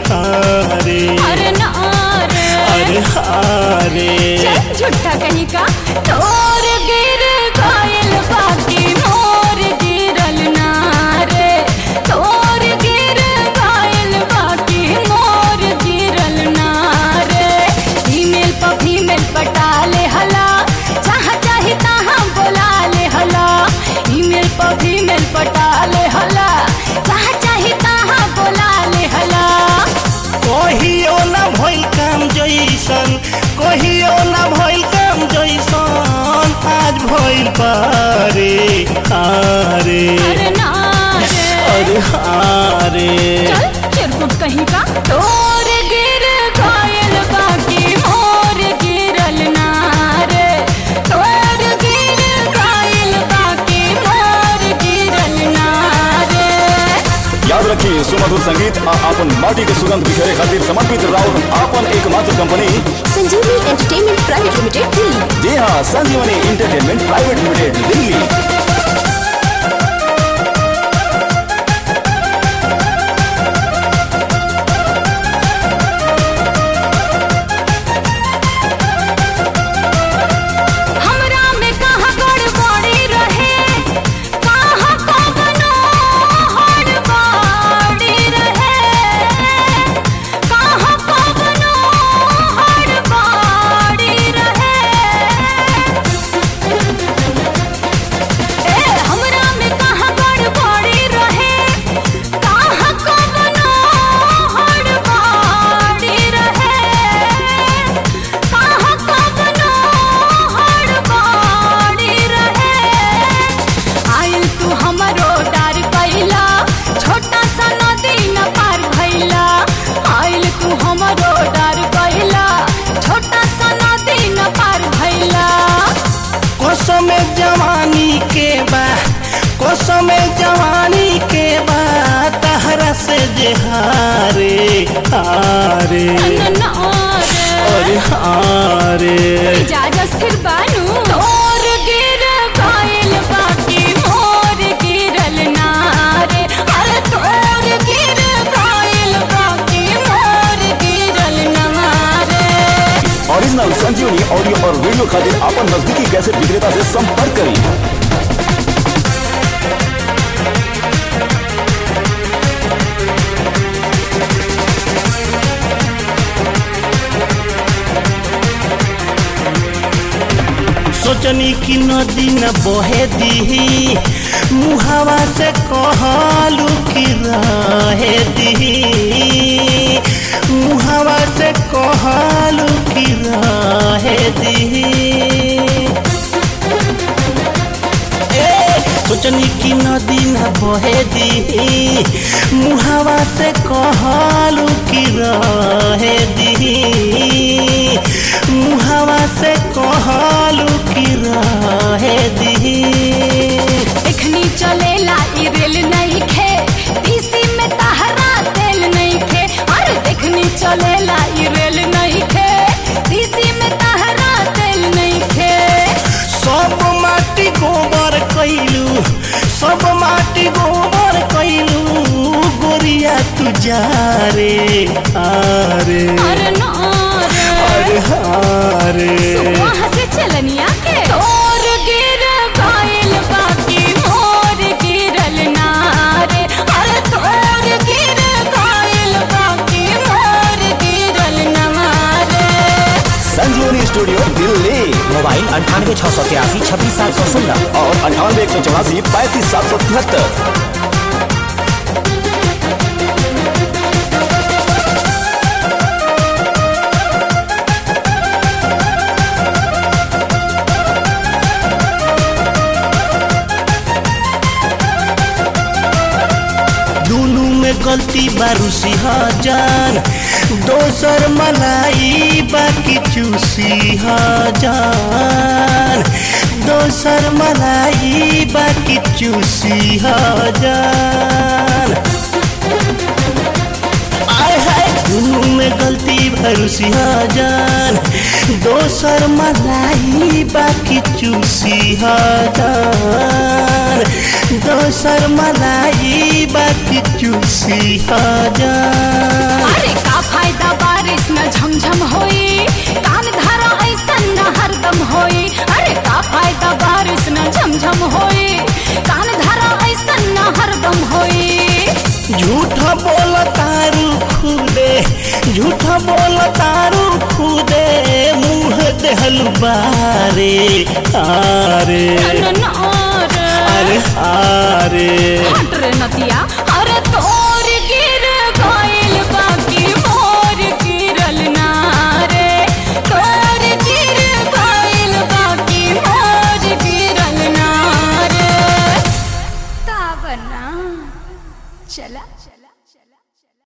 हारे अरे ना रे अरे हारे चल झूठा कहीं का तोर गिर गइल बाकी मोर गिरल ना रे तोर गिर गइल बाकी मोर गिरल ना रे फीमेल पर फीमेल पटा ले हला जहाँ चाही तहाँ बोला ले हला ईमेल पर फीमेल पटा ले हला जहाँ चाही तहाँ बोला ले हला कहियो ना भइल काम जैसन कहियो ना भइल काम जैसन आज भइल पारे हारे अरे ना रे अरे हारे चल चिरकुट कहीं का तोर गिर गइल बाकी मोर गिरल ना रे तोर गिर गइल बाकी मोर गिरल ना रे याद रखिए सुमधुर संगीत आ आपन माटी के सुगंध बिखेरे खातिर समर्पित राउर आपन एकमात्र कंपनी संजीवनी एंटरटेनमेंट प्राइवेट लिमिटेड दिल्ली जी हाँ संजीवनी इंटरटेनमेंट प्राइवेट लिमिटेड दिल्ली हमरा में कहाँ गड़बड़ी रहे कहाँ कवनो हड़बड़ी रहे कहाँ कवनो हड़बड़ी रहे ए हमरा में कहाँ गड़बड़ी रहे कहाँ कवनो हड़बड़ी रहे कहाँ कवनो हड़बड़ी रहे आइल तू हमरो डार कैला छोटा सा नदी न पार भैला आइल तू हमरो डार कैला छोटा सा नदी न पार भैला कसम जवानी के बा कसम जवानी के बा तहरा से जे हारे हारे ना अरे रे हारे इजाजत फिर बानू तोर गिर गइल बाकी मोर गिरल ना रे अरे तोर गिर गइल बाकी मोर गिरल ना रे ओरिजिनल संजीवनी ऑडियो और वीडियो खातिर आपन नजदीकी कैसेट विक्रेता से संपर्क करें सोचनी की नदी न बहे दी मुहावा से कहलू की रहे दी मुहावा से कहलू की रहे दी ए, सोचनी की नदी न बहे दी मुहावा से कहलू की रहे दी मुहावा से कहलू की रहे दी एखनी चलेला ई रेल नहीं खे तीसी में तहरा तेल नहीं खे अरे देखनी चलेला ई रेल नहीं खे तीसी में तहरा तेल नहीं खे सब माटी गोबर कैलू सब माटी गोबर कैलू गोरिया तू जा रे हारे अरे ना रे अरे हारे वहाँ से चलनिया के तोर गिर गइल बाकी मोर गिरल ना रे अरे तोर गिर गइल बाकी मोर गिरल ना रे संजीवनी स्टूडियो दिल्ली मोबाइल अंठानवे छः सौ तिरासी छब्बीस सात सौ सोलह और अंठानवे एक सौ चौरासी पैंतीस सात सौ तिहत्तर दुनू में गलती बारूसी जान दोसर मलाई बाकी चूसी जान दोसर मलाई बाकी चूसी जान आय हाय दुनू में गलती भरूसी जान दोसर मलाई बाकी चूसी जान दोसर मलाई बाकी चूसी जान अरे झूठा बोल तारू खुदे मुंह देहल बारे आरे न, न, न, रे। अरे आरे हट रे नतिया